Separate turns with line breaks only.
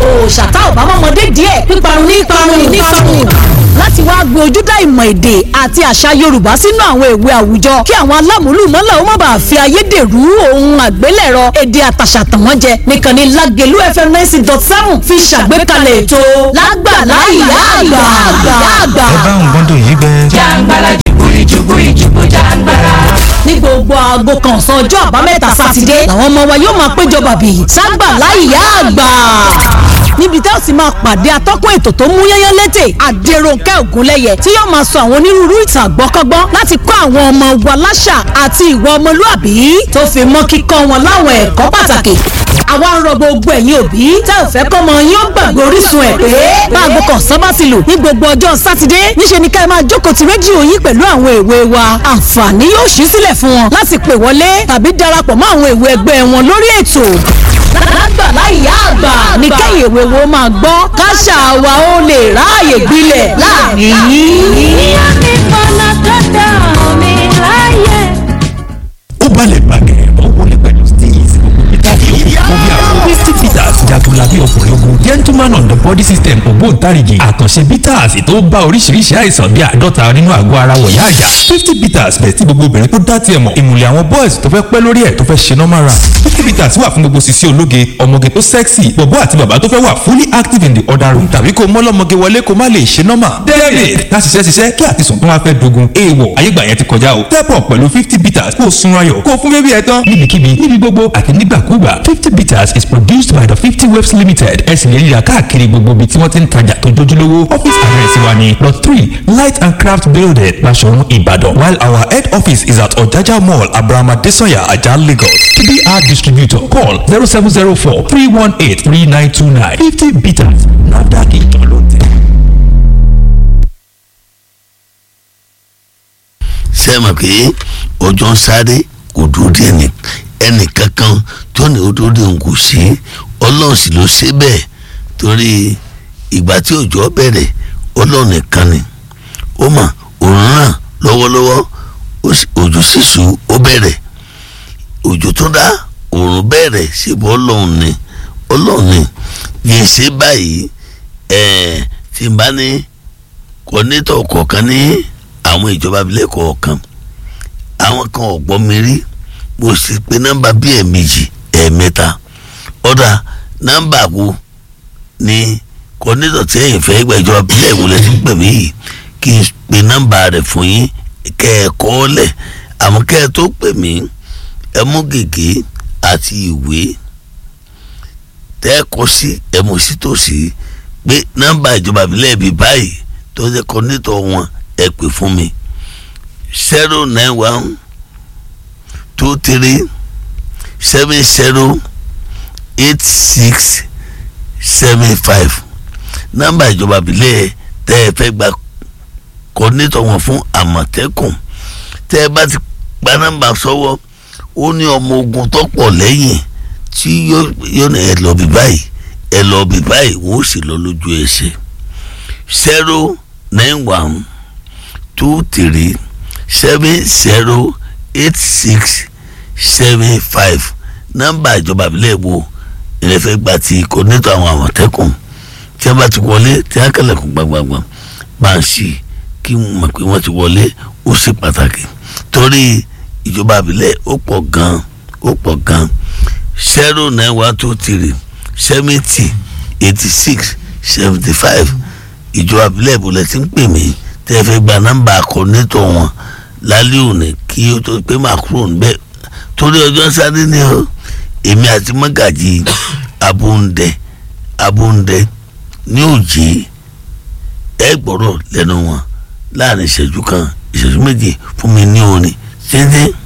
ṣàtà ọ̀bámọ́mọdé díẹ̀ píparun ní parun ní parun láti wá gbé ojúdá ìmọ̀ èdè àti àṣà yorùbá sínú àwọn ìwé àwùjọ kí àwọn alámúlùmọ́là ó má bàa fi ayédèrú ohun àgbélẹ̀rọ èdè àtàṣà tàn wọ́n jẹ nìkan ni lágẹ̀lú fm ninety dot seven fi ṣàgbékalẹ̀ ètò lágbàlá ìyá àgbà àgbà.
ẹ bá ń gbọ́ndọ̀ yìí gbẹ.
jàǹgbàlà jùbúrí jùbúrí jùbú jàǹgbàlà.
ní gbogbo aago kan ọ̀sán ọjọ́ àbámẹ́ta sátidé làwọn ọmọ wa yóò máa péjọ bàbí ságbàlá ìyá àgbà níbi tẹ́ ò sì máa pàdé atọ́kùn ètò tó mú yẹ́yẹ́ létè àdèròǹkẹ́ ògúnlẹ́yẹ tí yóò máa sọ àwọn onírúurú ìtàn àgbọ́kọ́gbọ́n láti kọ́ àwọn ọmọ wa láṣà àti ìwà ọmọlúàbí tó fi mọ́ kíkọ́ wọn láwọn ẹ̀kọ́ pàtàkì àwa ń rọ gbogbo ẹ̀yin òbí tẹ́ ò fẹ́ kọ́mọ yín ó gbàgbé orísun ẹ̀ pé báàgò kan sábà ti lù ní gbogbo ọjọ́ sátidé níṣe ni ká ẹ máa jókòó ti rédíò yín pẹ̀lú àwọn èwe wa àǹfààní yóò ṣí sílẹ̀ fún wọn láti pè wọlé tàbí darapọ̀ mọ́ àwọn èwe ẹgbẹ́ wọn lórí ètò lágbàlá ìyá àgbà ní kẹ́yìn èwe wo máa gbọ́ káṣà wa ó lè ráàyè gbilẹ̀ láàrin yìí.
ó balẹ̀ gbàgẹ̀ ó wọlé pẹ̀lú steez ìtàgé òkú bí àwọn fifty peters jagunla bí ọkùnrin ogun gentleman on the body system ògbóǹtarìgì àkànṣe peters tó bá oríṣiríṣi àìsàn bí àádọ́ta nínú àgọ́ ara wọ̀yá àyà fifty peters bẹ̀ tí gbogbo obìnrin tó dá tiẹ̀ mọ̀ ìmùlẹ̀ àwọn boys tó fẹ́ pẹ́ lórí ẹ̀ tó fẹ́ ṣe normal run fifty peters wà fún gbogbo sisi ológe ọmọge tó sexy bọ̀bọ́ àti bàbá tó fẹ́ wà fully active in the other room tàbí kó mọ́lọ́mọge wọlé kó má lè ṣe normal david ká ṣiṣẹ́ ṣiṣẹ́ kí àtisùn tó wá fẹ́ dogun èèwọ̀ ayégbà yẹn ti kọjá o step up pẹ̀lú fifty peters kó o sun ayọ̀ kó o fún bébí ẹ tán níbikíbi níbi gbogbo àti nígbàkúgbà fifty peters is produced by the fifty waves limited ẹ sì lè ríra káàkiri gbogbo ibi tí wọ́n ti ń tajà tó jójúlówó office address wa ni lot three light and craft building Basọ̀run Ìbàdàn while our head office is at Ọ̀jájá mall abrahama desanya ajah Lagos tbr distributor call zero seven zero four three one eight three nine two nine fifty peters nafdac ìtàn ló tẹ̀.
ṣe mọ̀ pé ọjọ́ ń sáré kò dúró dé ẹnì ẹnì kankan tó ní ó dúró dé òun kò sí ọlọ́run sì ló ṣe bẹ́ẹ̀ torí ìgbà tí òjò bẹ̀rẹ̀ ọlọ́run nìkan ni ó mà òun ràn lọ́wọ́lọ́wọ́ òjò sísù ó bẹ̀rẹ̀ òjò tó dá òòrùn bẹ̀rẹ̀ ṣèbọ̀ ọlọ́run ni ọlọ́run ni yẹn ṣe báyìí ẹ̀ẹ́d tí n bá ní kọ́nẹ́tọ̀ kọ̀ọ̀kan ní àwọn ìjọba abilẹ̀ kọ̀ọ̀kan àwọn kan ọ̀gbọ́n mi rí mo sì pé nọ́mbà bíi ẹ̀ẹ̀mejì ẹ̀ẹ̀mẹ́ta ọ̀dà nọ́mbà wo ni kọ́nẹ́tọ̀ tí ẹ̀yìn fẹ́ gba ìjọba abilẹ̀ ìwọlẹ̀ tí ń pè mí yìí kí n pe nọ́mbà rẹ̀ fún yín kẹ́ ẹ kọ́ ọ lẹ̀ àmọ́ kẹ́ ẹ tó pè mí ẹ mú gègé àti ìwé tẹ́ ẹ kọ́ sí ẹ mú sí tòsí pé nọ́mbà ìjọba abilẹ̀ bíi báyìí tó jẹ́ kọ́nẹ́tọ̀ wọn ẹ pè fún mi zero nine one two three seven zero eight six seven five nọ́mbà ìjọba ìbílẹ̀ tẹ́ ẹ fẹ́ gba kọ́nẹ́tọ̀ wọn fún àmọ̀tẹ́kùn tẹ́ ẹ bá ti gba nọ́mbà sọ́wọ́ ó ní ọmọ ogun tó pọ̀ lẹ́yìn tí yóò ní ẹ lọ bí báyìí ẹ lọ bí báyìí wọ́n ó sì lọ lójú ẹsẹ̀ zero nine one two three seven zero eight six seven five nọ́mbà ìjọba ìbílẹ̀ wo ilẹ̀ fẹ́ gba ti kọ́nẹ́tọ̀ àwọn àmọ̀tẹ́kùn tí wọ́n bá ti wọlé tí wọ́n kẹlẹ̀kùn gbàgbàgbà máa ń ṣí kí wọ́n mọ̀ pé wọ́n ti wọlé ó ṣe pàtàkì torí ìjọba ìbílẹ̀ ó pọ̀ gan ó pọ̀ gan zero nine one two three seventy eighty six seventy five ìjọba ìbílẹ̀ ìbúlẹ̀ tí ń pè mí tẹ́ ẹ fẹ́ gba nọ́mbà kọ́nẹ́tọ̀ wọn lálẹ́ òní kí ó tó pé máa kúrò níbẹ̀ torí ọjọ́ sáré ni o èmi àti mọ́gàjì abóńdẹ abóńdẹ ní òjì ẹ gbọ́rọ̀ lẹ́nu wọn láàrin ìṣẹ́jú kan ìṣẹ́jú méjì fún mi ní orin títí.